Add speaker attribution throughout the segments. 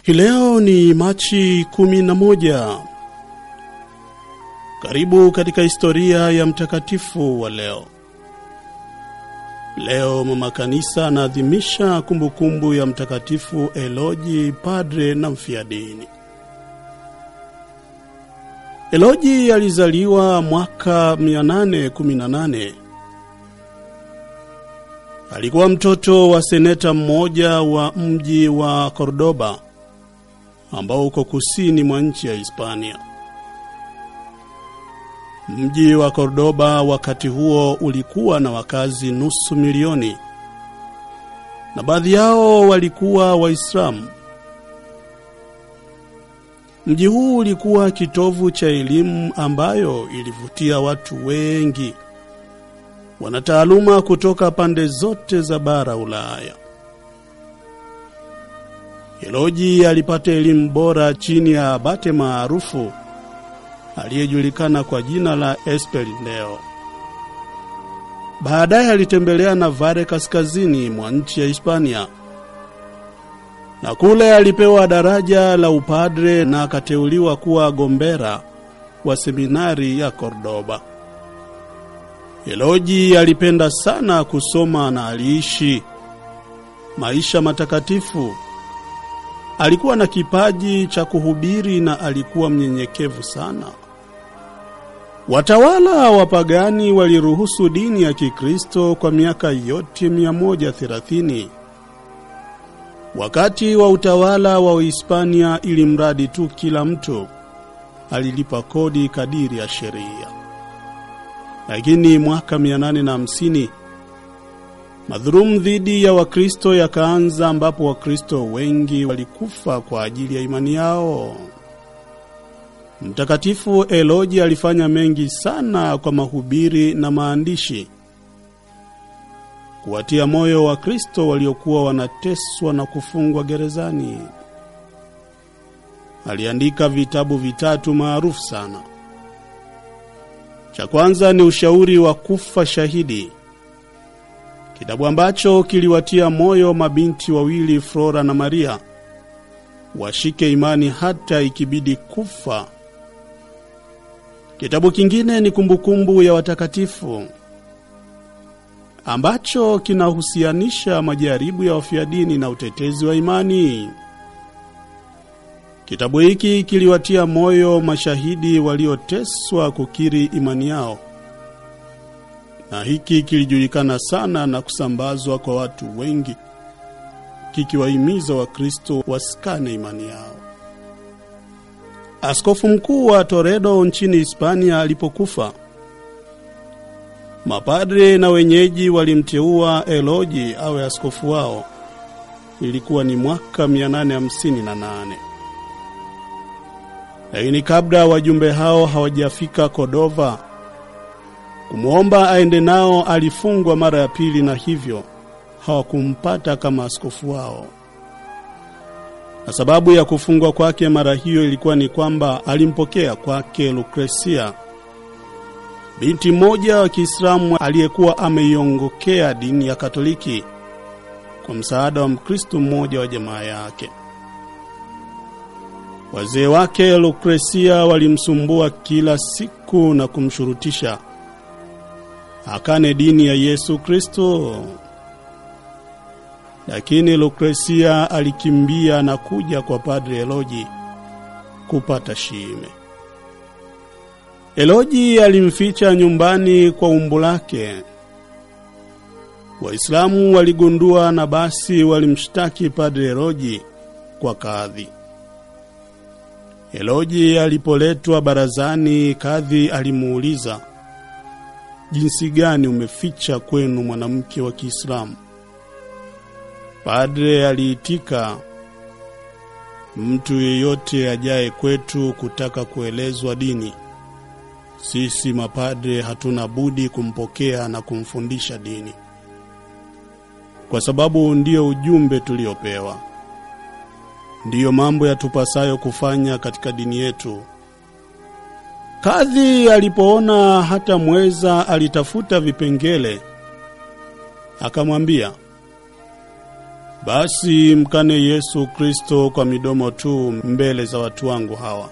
Speaker 1: Hii leo ni Machi 11. Karibu katika historia ya mtakatifu wa leo. Leo mama kanisa anaadhimisha kumbukumbu ya mtakatifu Eloji, padre na mfiadini. Eloji alizaliwa mwaka 818. Alikuwa mtoto wa seneta mmoja wa mji wa Cordoba ambao uko kusini mwa nchi ya Hispania. Mji wa Cordoba wakati huo ulikuwa na wakazi nusu milioni na baadhi yao walikuwa Waislamu. Mji huu ulikuwa kitovu cha elimu ambayo ilivutia watu wengi wanataaluma kutoka pande zote za bara Ulaya. Eloji alipata elimu bora chini ya abate maarufu aliyejulikana kwa jina la Esperineo. Baadaye alitembelea Navare kaskazini mwa nchi ya Hispania, na kule alipewa daraja la upadre na akateuliwa kuwa gombera wa seminari ya Cordoba. Eloji alipenda sana kusoma na aliishi maisha matakatifu. Alikuwa na kipaji cha kuhubiri na alikuwa mnyenyekevu sana. Watawala wapagani waliruhusu dini ya Kikristo kwa miaka yote 130. Wakati wa utawala wa Uhispania, ili mradi tu kila mtu alilipa kodi kadiri ya sheria. Lakini mwaka 850 madhulumu dhidi ya Wakristo yakaanza, ambapo Wakristo wengi walikufa kwa ajili ya imani yao. Mtakatifu Eloji alifanya mengi sana kwa mahubiri na maandishi kuwatia moyo Wakristo waliokuwa wanateswa na kufungwa gerezani. Aliandika vitabu vitatu maarufu sana. Cha kwanza ni ushauri wa kufa shahidi, kitabu ambacho kiliwatia moyo mabinti wawili Flora na Maria washike imani hata ikibidi kufa. Kitabu kingine ni kumbukumbu ya watakatifu ambacho kinahusianisha majaribu ya wafiadini na utetezi wa imani. Kitabu hiki kiliwatia moyo mashahidi walioteswa kukiri imani yao, na hiki kilijulikana sana na kusambazwa kwa watu wengi, kikiwahimiza Wakristo wasikane imani yao. Askofu mkuu wa Toledo nchini Hispania alipokufa, mapadre na wenyeji walimteua Eloji awe askofu wao. Ilikuwa ni mwaka 858. Lakini kabla wajumbe hao hawajafika Kodova kumwomba aende nao, alifungwa mara ya pili, na hivyo hawakumpata kama askofu wao. Na sababu ya kufungwa kwake mara hiyo ilikuwa ni kwamba alimpokea kwake Lukresia, binti mmoja wa Kiislamu aliyekuwa ameiongokea dini ya Katoliki kwa msaada wa Mkristo mmoja wa jamaa yake. Wazee wake Lukresia walimsumbua kila siku na kumshurutisha akane dini ya Yesu Kristo, lakini Lukresia alikimbia na kuja kwa Padre Eloji kupata shime. Eloji alimficha nyumbani kwa umbu lake. Waislamu waligundua na basi walimshtaki Padre Eloji kwa kadhi. Eloji alipoletwa barazani, kadhi alimuuliza, jinsi gani umeficha kwenu mwanamke wa Kiislamu? Padre aliitika, mtu yeyote ajaye kwetu kutaka kuelezwa dini, sisi mapadre hatuna budi kumpokea na kumfundisha dini, kwa sababu ndiyo ujumbe tuliopewa ndiyo mambo yatupasayo kufanya katika dini yetu. Kadhi alipoona hata mweza, alitafuta vipengele, akamwambia, Basi mkane Yesu Kristo kwa midomo tu mbele za watu wangu hawa.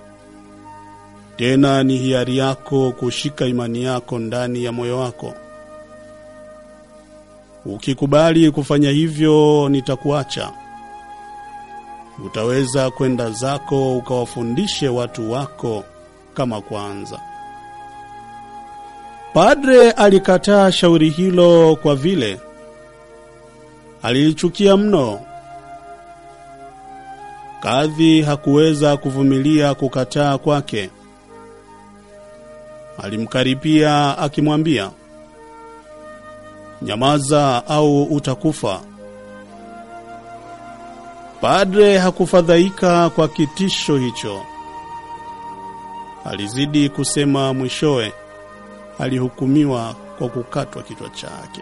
Speaker 1: Tena ni hiari yako kushika imani yako ndani ya moyo wako. Ukikubali kufanya hivyo, nitakuacha. Utaweza kwenda zako ukawafundishe watu wako kama kwanza. Padre alikataa shauri hilo kwa vile alilichukia mno. Kadhi hakuweza kuvumilia kukataa kwake. Alimkaripia akimwambia, nyamaza au utakufa. Padre hakufadhaika kwa kitisho hicho. Alizidi kusema, mwishowe alihukumiwa kwa kukatwa kichwa chake.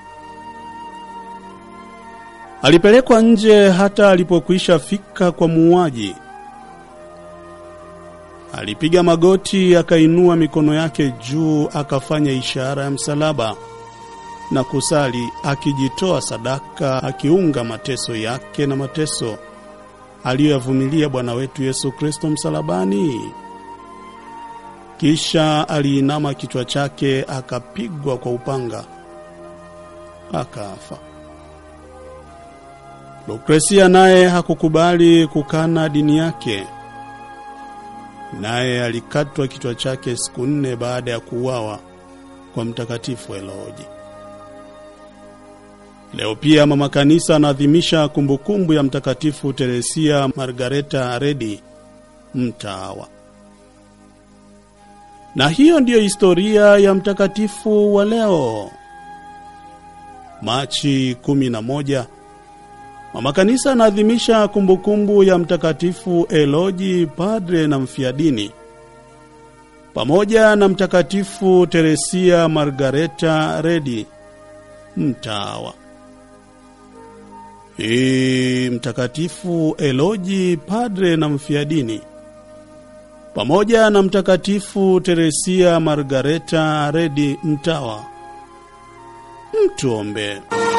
Speaker 1: Alipelekwa nje hata alipokwisha fika kwa muuaji. Alipiga magoti, akainua mikono yake juu, akafanya ishara ya msalaba na kusali, akijitoa sadaka, akiunga mateso yake na mateso aliyoyavumilia Bwana wetu Yesu Kristo msalabani. Kisha aliinama kichwa chake, akapigwa kwa upanga, akafa. Lukresia naye hakukubali kukana dini yake, naye alikatwa kichwa chake siku nne baada ya kuuawa kwa Mtakatifu Eloji. Leo pia mama kanisa anaadhimisha kumbukumbu ya Mtakatifu Teresia Margareta Redi mtawa. Na hiyo ndiyo historia ya mtakatifu wa leo. Machi 11 Mama Kanisa anaadhimisha kumbukumbu ya Mtakatifu Eloji, padre na mfiadini, pamoja na Mtakatifu Teresia Margareta Redi mtawa. Hii Mtakatifu Eloji, padre na mfiadini, pamoja na Mtakatifu Teresia Margareta Redi mtawa, mtuombe.